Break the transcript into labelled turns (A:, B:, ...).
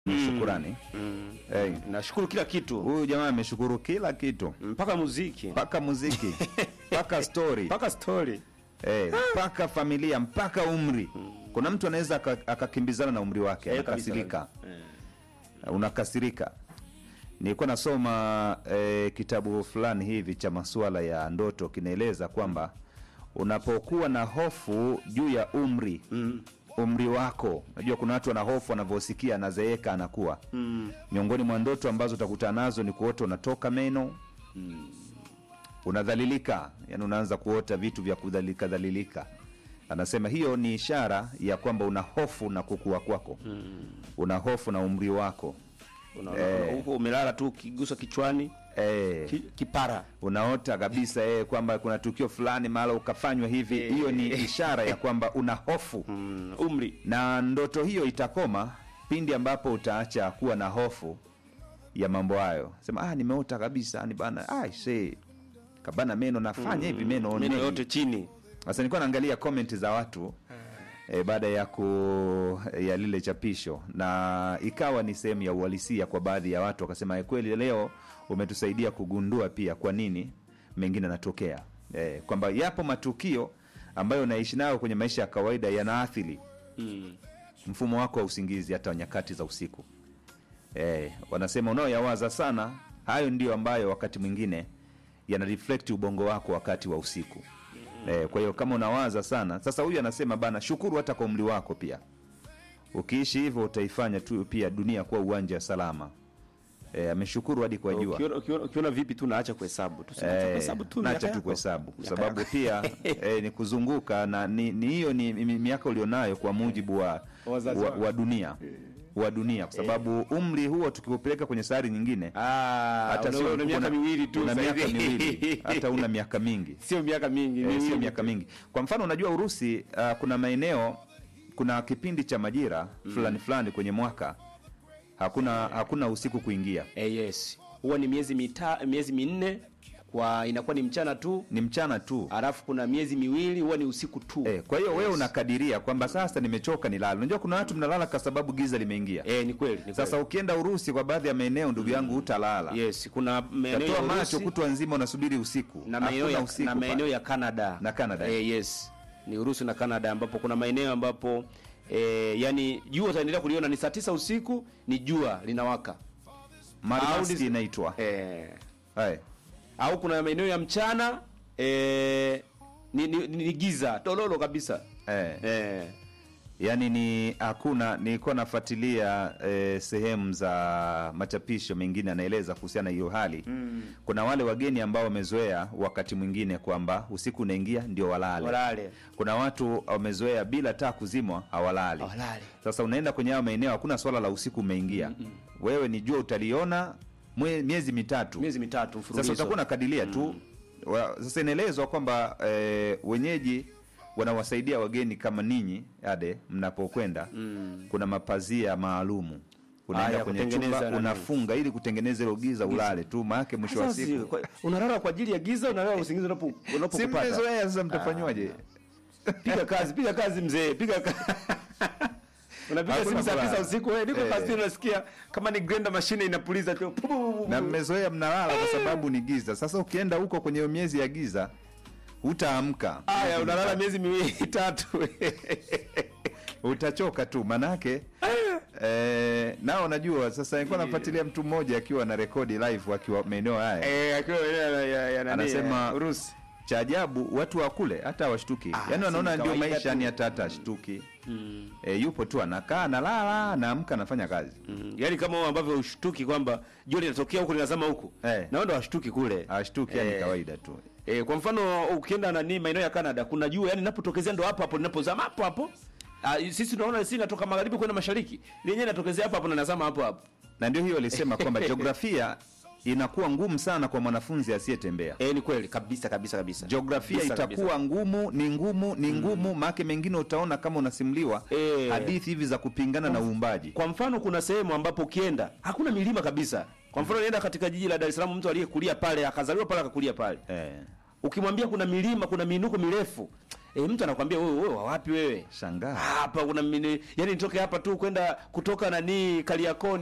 A: shukurani.
B: Mm.
A: Hey,
B: Nashukuru kila kitu
A: huyu jamaa ameshukuru kila kitu
B: mpaka muziki
A: mpaka muziki mpaka story
B: mpaka story.
A: Eh, mpaka familia mpaka umri. Kuna mtu anaweza aka- akakimbizana na umri wake
B: Eh, kabisa,
A: anakasirika,
B: Eh.
A: unakasirika. Nilikuwa nasoma eh, kitabu fulani hivi cha masuala ya ndoto, kinaeleza kwamba unapokuwa na hofu juu ya umri
B: Mm.
A: umri wako, najua kuna watu wana hofu wanavyosikia anazeeka anakuwa
B: Mm.
A: miongoni mwa ndoto ambazo utakutana nazo ni kuota unatoka meno unadhalilika, yani unaanza kuota vitu vya kudhalilika dhalilika. Anasema hiyo ni ishara ya kwamba una hofu na kukua kwako, una hofu na umri wako
B: Unaona
A: Eh.
B: huko umelala tu ukiguswa kichwani
A: eh,
B: ki, kipara.
A: unaota kabisa eh, kwamba kuna tukio fulani mahala ukafanywa hivi.
B: Eh.
A: Hiyo ni ishara ya kwamba una hofu
B: Mm. Umri.
A: na ndoto hiyo itakoma pindi ambapo utaacha kuwa na hofu ya mambo hayo. Sema ah, nimeota kabisa ni bana, ah, see kabana meno nafanya hivi meno
B: Meno
A: mengi."
B: yote chini.
A: Sasa nilikuwa naangalia comment za watu e, baada ya ku ya lile chapisho, na ikawa ni sehemu ya uhalisia kwa baadhi ya watu, wakasema "Eh, kweli leo umetusaidia kugundua pia kwa nini mengine yanatokea, e, kwamba yapo matukio ambayo unaishi nayo kwenye maisha ya kawaida yanaathiri
B: Mm.
A: mfumo wako wa usingizi hata nyakati za usiku. E, wanasema unaoyawaza sana, hayo ndio ambayo wakati mwingine yana reflect ubongo wako wakati wa usiku. E, kwa hiyo kama unawaza sana, sasa huyu anasema bana, shukuru hata kwa umri wako pia. Ukiishi hivyo utaifanya tu pia dunia kuwa uwanja salama. E, ameshukuru hadi kwa jua.
B: Ukiona, ukiona, ukiona vipi tu naacha kuhesabu tu. Sema,
A: Eh,
B: kuhesabu tu
A: nacha
B: miaka
A: tu
B: yako.
A: kuhesabu kwa
B: Miaka
A: sababu
B: yako.
A: pia eh, ni kuzunguka na ni ni hiyo ni, mi- miaka ulionayo kwa mujibu wa,
B: Wazazi
A: wa,
B: wako.
A: wa dunia wa dunia kwa sababu umri huo tukiupeleka kwenye sayari nyingine
B: Ah,
A: hata
B: una-
A: sio
B: una miaka
A: una-
B: miwili tu.
A: una
B: sasa
A: miaka
B: hivi.
A: miwili hata una miaka mingi
B: Sio miaka mingi,
A: Eh,
B: miwili
A: sio
B: tu.
A: miaka mingi. Kwa mfano unajua Urusi uh, kuna maeneo kuna kipindi cha majira fulani fulani kwenye mwaka hakuna hakuna usiku kuingia,
B: Eh, yes. Huwa ni miezi mita, miezi minne kwa inakuwa ni mchana tu,
A: ni mchana tu.
B: alafu kuna miezi miwili huwa ni usiku tu.
A: Eh, kwa hiyo wewe unakadiria kwamba sasa nimechoka nilale. Unajua kuna watu mnalala kwa sababu giza limeingia.
B: Eh, ni kweli. Ni
A: Sasa
B: kweli.
A: ukienda Urusi kwa baadhi ya maeneo ndugu yangu hutalala.
B: yes, kuna maeneo ya
A: Tatoa macho
B: Urusi
A: kutwa nzima unasubiri usiku.
B: na maeneo
A: Hakuna
B: ya,
A: usiku
B: na
A: pale.
B: maeneo ya Canada
A: Na Canada.
B: Eh, yes. Ni Urusi na Canada ambapo kuna maeneo ambapo eh, yani jua utaendelea kuliona ni saa tisa usiku ni jua linawaka.
A: Marimaski
B: Au-
A: inaitwa.
B: Eh,
A: Hai.
B: au kuna maeneo ya mchana eh, ni, ni, ni, ni giza tololo kabisa.
A: Eh.
B: Eh.
A: Yaani ni hakuna nilikuwa nafuatilia eh, sehemu za machapisho mengine anaeleza kuhusiana na hiyo hali. Kuna wale wageni ambao wamezoea wakati mwingine kwamba usiku unaingia ndio walale.
B: Walale.
A: Kuna watu wamezoea bila taa kuzimwa hawalali.
B: Hawalali.
A: Sasa unaenda kwenye hayo maeneo hakuna swala la usiku umeingia. Wewe ni jua utaliona mwe, miezi mitatu.
B: Miezi mitatu mfululizo.
A: Sasa utakuwa unakadiria tu. Wa, sasa inaelezwa kwamba eh, wenyeji wanawasaidia wageni kama ninyi ade mnapokwenda kuna mapazia maalumu unaenda
B: Haya,
A: kwenye
B: kutengeneza
A: chumba
B: nani?
A: unafunga ili kutengeneza hilo giza ulale tu maake mwisho wa
B: Sasa si-
A: siku
B: kwa- unalala kwa ajili ya giza, unalala usingizi unapo
A: si
B: unapokupata.
A: mmezoea sasa mtafanywaje
B: Piga kazi, piga kazi mzee, piga kazi. Unapiga
A: Hakuna
B: simu saa
A: kulala.
B: tisa usiku, wewe niko
A: Eh.
B: kazini unasikia kama ni grinder machine inapuliza tu. Pu- pu- pu- pu-
A: na mmezoea mnalala kwa sababu ni giza sasa ukienda huko kwenye hiyo miezi ya giza hutaamka
B: Haya, unalala miezi miwili tatu.
A: utachoka tu manake eh, nao najua sasa nilikuwa nafuatilia mtu mmoja akiwa na rekodi live akiwa maeneo haya
B: Eh, akiwa ya ya ya nani?
A: Anasema-
B: eh, Urusi.
A: cha ajabu watu wa kule hata hawashtuki
B: Ah,
A: yaani
B: si
A: wanaona ndio
B: kawaida
A: maisha
B: tu.
A: yani hata hata hashtuki e, yupo tu anakaa analala anaamka anafanya kazi
B: Mm, Yaani kama wao ambavyo ushtuki kwamba jua linatokea huku linazama huku.
A: Eh.
B: Na wao ndio washtuki kule.
A: hawashtuki yani
B: Eh.
A: kawaida tu
B: E, kwa mfano ukienda nani maeneo ya Canada kuna jua yani linapotokezea ndo hapo hapo linapozama hapo hapo. Ah, sisi tunaona sisi natoka magharibi kwenda mashariki. Lenyewe linatokezea hapo hapo na linazama hapo hapo.
A: na ndio hiyo alisema kwamba jiografia inakuwa ngumu sana kwa mwanafunzi asiyetembea
B: Eh, ni kweli kabisa kabisa kabisa.
A: jiografia
B: Kabisa,
A: itakuwa
B: kabisa.
A: ngumu ni ngumu ni ngumu maake mengine utaona kama unasimuliwa
B: Eh.
A: hadithi hivi za kupingana na uumbaji
B: Kwa mfano kuna sehemu ambapo ukienda hakuna milima kabisa. Kwa mfano nienda katika jiji la Dar es Salaam mtu aliyekulia pale akazaliwa pale akakulia pale.
A: eh.
B: Ukimwambia kuna milima, kuna miinuko mirefu, E, mtu anakwambia wewe wewe wa wapi wewe?
A: Shangaa.
B: Hapa kuna mini, yani nitoke hapa tu kwenda kutoka nani Kariakoo